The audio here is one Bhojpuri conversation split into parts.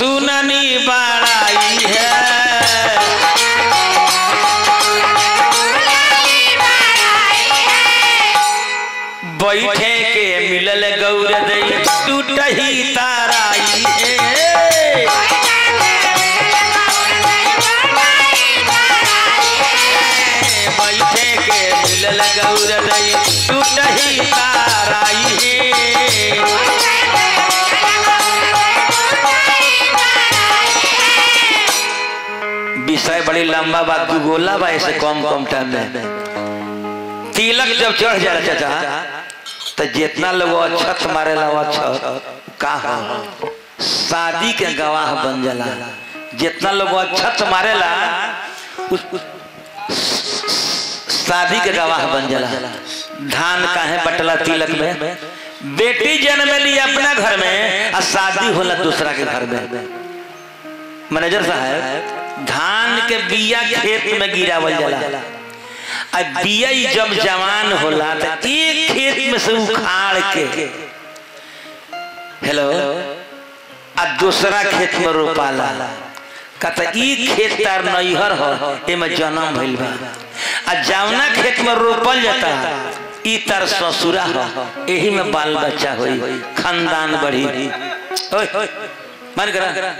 सुननी बड़ाई है बैठे के मिलल गौर दई टूटही ताराई है बैठे के मिलल गौर दई टूटही ताराई है विषय बड़ी लंबा बा दू गोला बा ऐसे कम कम टाइम में तिलक जब चढ़ जाला चाचा तो जितना लोग अक्षत मारेला वो अक्षत का हो शादी के गवाह बन जाला जितना लोग अक्षत मारेला उस, उस शादी के गवाह बन जाला धान काहे बटला तिलक में बेटी जन्म ली अपना घर में और शादी होला दूसरा के घर में मैनेजर साहब धान के बिया खेत में गिरावल जाला आ बिया ही जब जवान होला तो एक खेत में से उखाड़ के हेलो आ दूसरा खेत में रोपाला कहता ई खेत तार नैहर हो एमे जन्म भइल बा आ जवना खेत में रोपल जाता ई तार ससुरा हो एही में बाल बच्चा होई खानदान बढ़ी ओए मन करा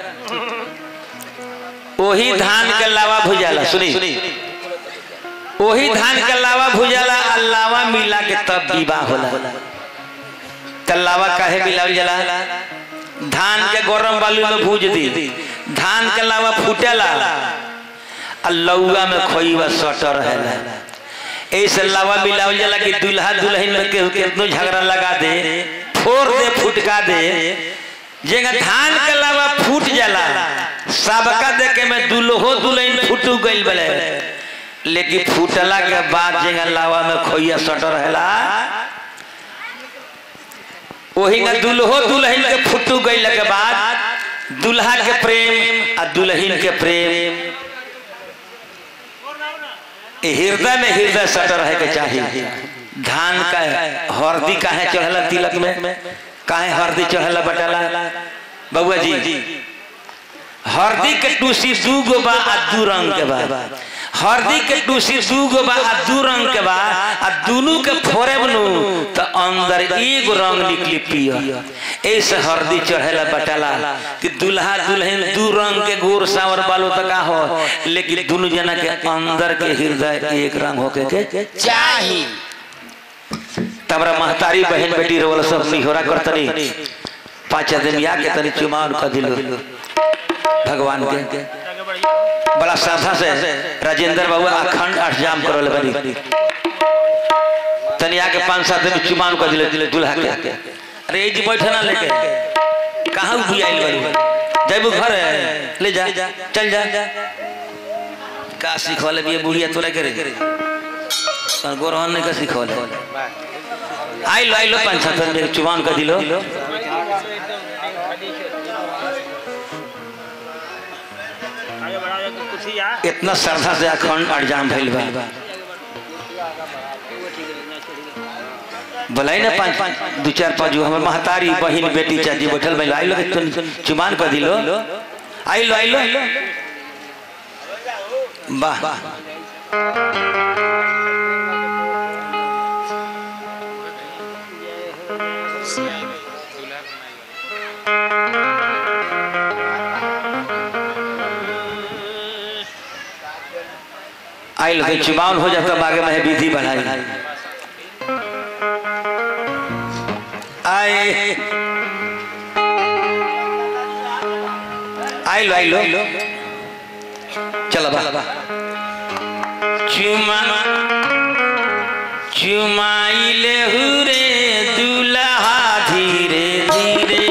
वही धान के लावा भुजाला सुनी वही धान के लावा भुजाला आ लावा मिला के तब विवाह होला कल्लावा काहे मिलावल जाला धान के गरम बालू में भूज दी धान के लावा फूटेला आ लौआ में खोईवा सटर रहेला ऐसे लावा मिलावल जाला कि दुल्हा दुल्हन में केहू केतनो झगड़ा लगा दे फोड़ दे फुटका दे जेगा धान के लावा फूट जाला सबका देखे में दुल्हो दुल्हन फूटू गइल बले लेकिन फूटला के बाद जेगा लावा में खोइया सटर रहेला वही ना दुल्हो दुल्हन के फुटू गइल के बाद दुल्हा के प्रेम आ दुल्हन के प्रेम ए हृदय में हृदय सटर रहे के चाहिए धान का हरदी काहे चढ़ला तिलक में काहे हरदी चढ़ला बटाला बबुआ जी हरदी के टूसी दू गो बा आ दू रंग के बा हरदी के टूसी दू गो बा आ दू रंग के बा आ दुनू के फोड़े बनू तो अंदर एगो रंग निकली पिया ऐसे हरदी चढ़ेला बटाला कि दूल्हा दुल्हन दू रंग के गोर सावर बालो तो का हो लेकिन दोनों जना के अंदर के हृदय एक रंग होके के चाही तमरा महतारी बहन बेटी रोल सब निहोरा करतनी पांच आदमी आके तनी चुमान कर दिलो भगवान के बड़ा श्रद्धा से राजेंद्र बाबू अखंड अष्टजाम करल बनी तनी आके पांच सात आदमी चुमान कर दिले दिले दूल्हा के अरे ये जी बैठे ना लेके कहाँ भी आइल बनी जैबू घर है ले जा चल जा का सिखवले भी बुढ़िया तोरा करे गोरहन ने का सिखवले आइलो आइलो पांच सात आदमी चुमान कर दिलो इतना श्रद्धा से अखंड अड़जाम भइल बा बोलाई ना पाँच पाँच दू चार पाँच गो हमर महतारी बहिन बेटी चाची बैठल भइल आइलो के तुम चुमान कर दिलो आइलो आइलो वाह आइलो के चुमान हो जाता बागे में विधि बढ़ाई आए आइलो आइलो चलो बा चुमा चुमाइले हुरे दुल्हा धीरे धीरे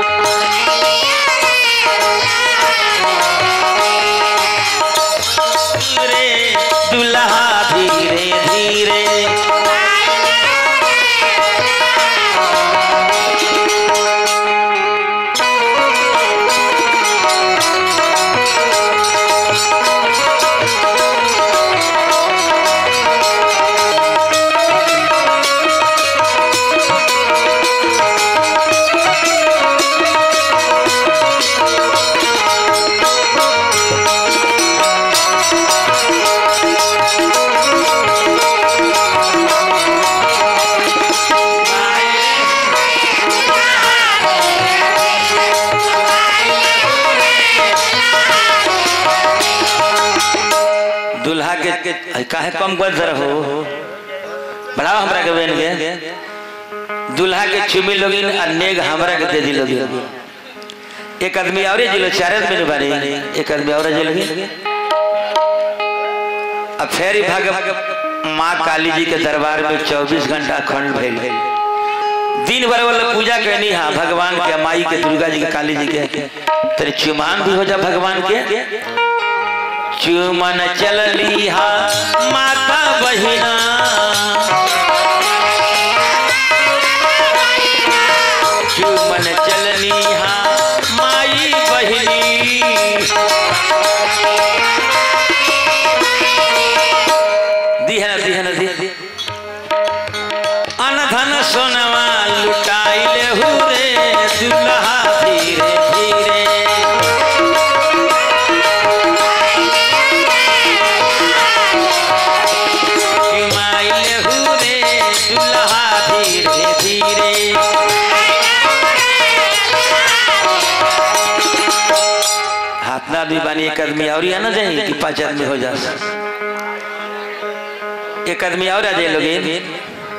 रे दुल्हा धीरे धीरे के अरे काहे कम कर जरा हो बढ़ाओ हमरा के बेन के दूल्हा के चुमी लोगिन और नेग हमरा के दे दी लोगिन एक आदमी और जिलो चार आदमी बारी एक आदमी और जिलो अब फेर भाग माँ काली जी के दरबार में 24 घंटा अखंड भइल दिन भर वाला पूजा करनी हाँ भगवान के माई के दुर्गा जी के काली जी के तेरे चुमान भी हो जा भगवान के चुमन चलली हा माता बहिना चुमन चलनी हा माई बहिनी दिहन दिहन दी अनधन सोनवा लुटाइले हुरे दुल्हा धीरे धीरे चुमाइले हुरे दुल्हा धीरे धीरे हाथ ना भी बानी एक आदमी और आना चाहिए कि पांच आदमी हो जा एक आदमी और आ जाए लोग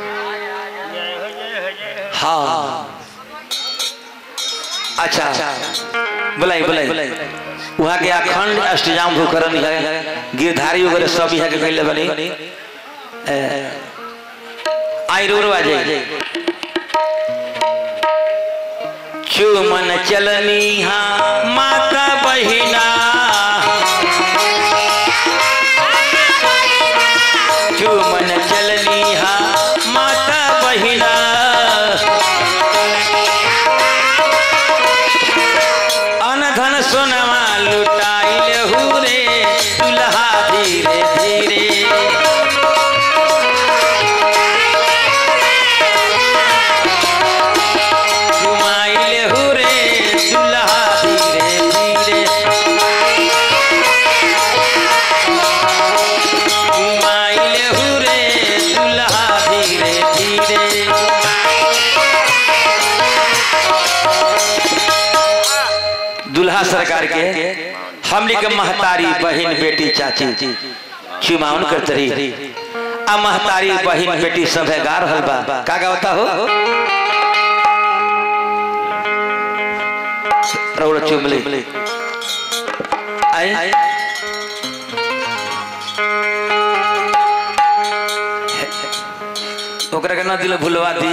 हाँ अच्छा बुलाई बुलाई वहाँ के अखंड अष्टजाम भूकरण है गिरधारी वगैरह सब यहाँ के कैले बनी आई रो आ जाए चुमन चलनी हाँ माता बहिना चुमन चलनी हाँ माता बहिना अनधन सोनवा लुटाइल हुरे दुल्हा धीरे धीरे घुमाइल हुरे दुल्हा धीरे धीरे घुमाइल हुरे दुल्हा धीरे धीरे दुल्हा सरकार के हमने के महतारी बहन बेटी चाची चुमाउन करते रही आ महतारी बहन बेटी सब है गा रहल बा का गावता हो रौड़ चुमली आई ओकरा के ना दिल भुलवा दी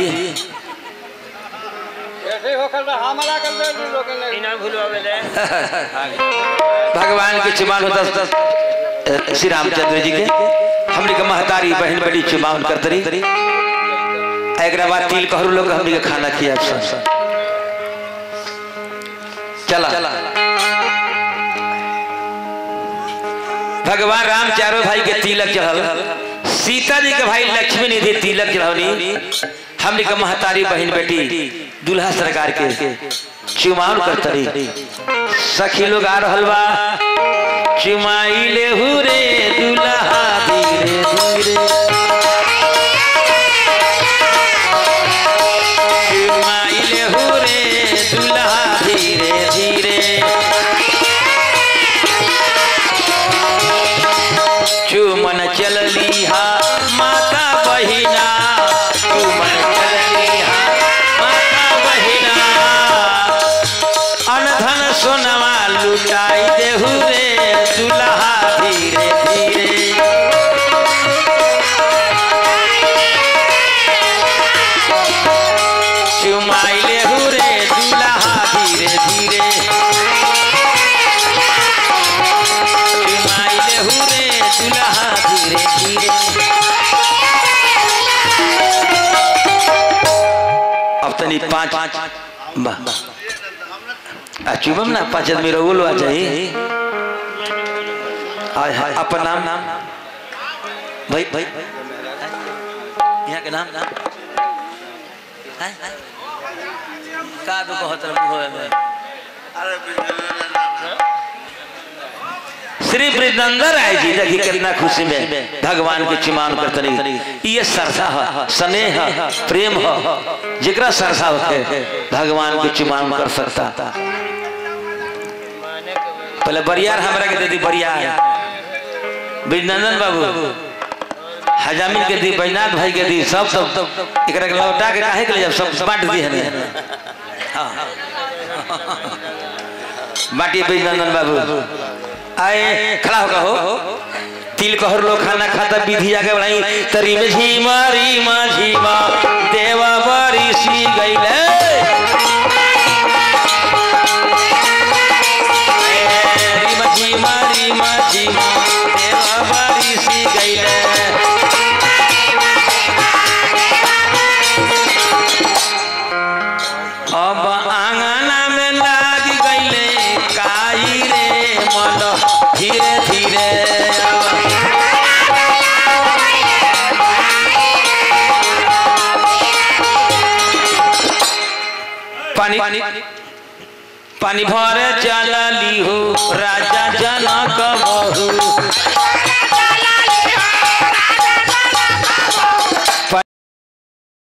ऐसे ही होकर रहा, हमारा कर दे दी लोगों ने। इना भूलवावेले भगवान के चुमान होता था श्री रामचंद्र जी के हमने के महतारी बहन बड़ी चुमान करते रही एकरा बाद तिल कहरू लोग हमने के खाना खिया सब चला भगवान राम चारों भाई के तिलक चढ़ल सीता जी के भाई लक्ष्मी निधि तिलक चढ़ौनी हमने के महतारी बहन बेटी दूल्हा सरकार के चुमाउन करतरी सखी लोग आ रहल बा चुमाइले हुरे दूल्हा धीरे धीरे चुमाइले हुरे दूल्हा धीरे धीरे चुमन चलली हा माता बहिना चुमन चलली हा माता बहिना अनधन सोनवा लुटाई देहु रे दुल्हा धीरे धीरे चुमाइले हुरे दुल्हा धीरे धीरे चुमाइले हुरे दुल्हा धीरे धीरे अब तनी पाँच पाँच वाह आ चुमम ना पाँच आदमी रहो आ जाई हाय हाय अपन नाम नाम भाई भाई यहाँ के नाम नाम हाय हाय का दो बहुत रंग होए में श्री वृंदावन राय जी देखी कितना खुशी में भगवान के चिमान करतनी ये श्रद्धा है स्नेह है प्रेम है जिकरा श्रद्धा होते भगवान के चिमान कर सकता पहले बरियार हमरा के दे दी बरियार विनंदन बाबू हजामिन के दी बैनाथ भाई के दी सब सब एकरा के लौटा के काहे के ले जब सब बांट दी है हाँ बाटी विनंदन बाबू आए खड़ा होगा हो तिल कहर लोग खाना खाता विधि आगे बढ़ाई तरी में झीमा रीमा झीमा देवा बड़ी सी गईले रीमा झीमा रीमा झीमा देवा बड़ी सी गईले अब आंगना में लाग गईले काई रे मन धीरे धीरे अब पानी पानी पानी भरे चलली हो राजा जनक बहू